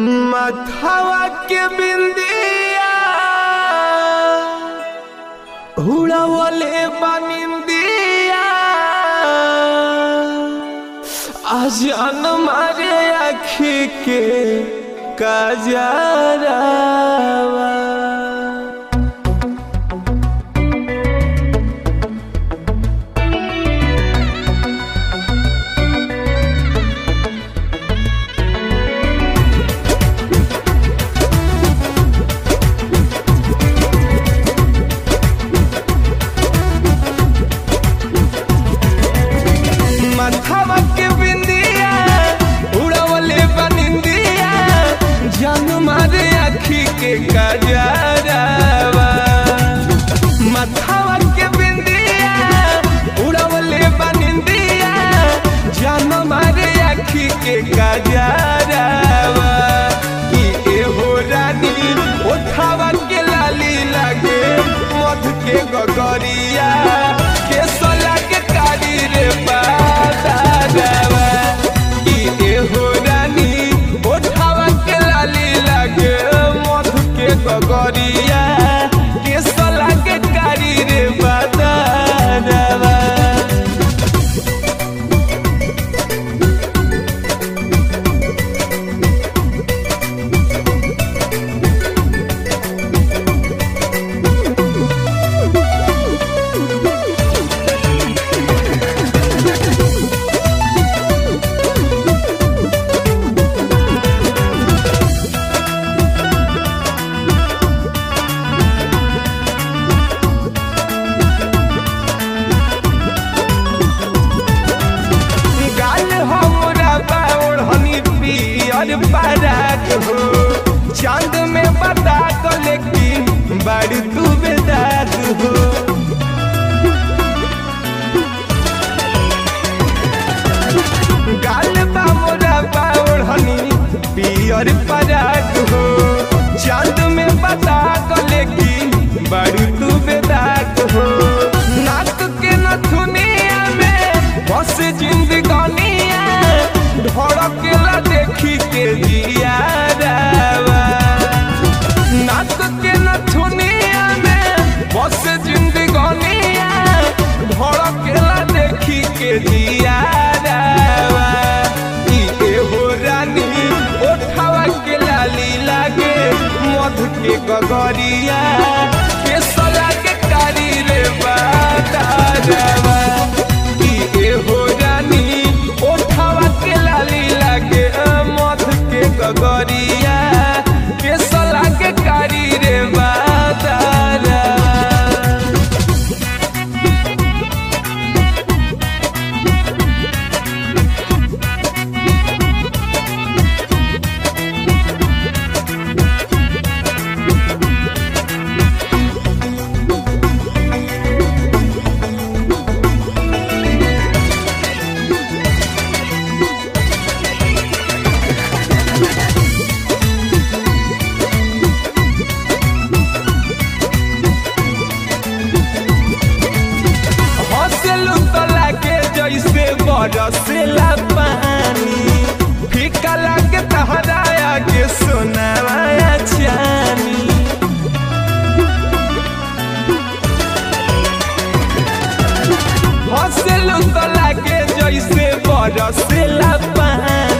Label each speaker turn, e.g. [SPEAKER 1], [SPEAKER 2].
[SPEAKER 1] मथवा के बिंदिया उड़वले बनिंदिया आजान मारे आखी के कजरावा मथवा के बिंदिया उड़वले बनिंदिया जान मारे आखी के कजरावा मथवा के बिंदिया उड़वले बनिंदिया जान मारे आखी के कजरावा कि एहो रानी ओठावा के लाली लागे मध के गगरिया के सोला के कारी रे बादावा कि एहो रानी ओठावा के लाली लागे मध के गगरिया के सोला के कारी रे बादावा गाल हमरा बाउढ़नी पियर बारात हो चांद में बता तो लेकिन बड़ तू बेदात हो गाल बामुरा बाउढ़नी पियर बारात हो चांद में बता तो लेकिन बड़ तू बेदात हो नाक के नथुनिया में बस जिंदगानिया ढड़केला देखी के जिया रावा नाक के नथुनिया में बस जिंदगानिया ढड़केला देखी के जिया रावा ई एहो रानी ओठावा के लाली लागे मध के गगरिया के सला के कारी रे बादावा ई एहो रानी ओठावा के लाली लागे मध के गगरिया के सला के कारी रे बादावा हंसलू तो लागे जैसे बरसेला पानी फीका लागे तहरा आगे सोनावा चानी हंसलू तो लागे जैसे बरसेला पानी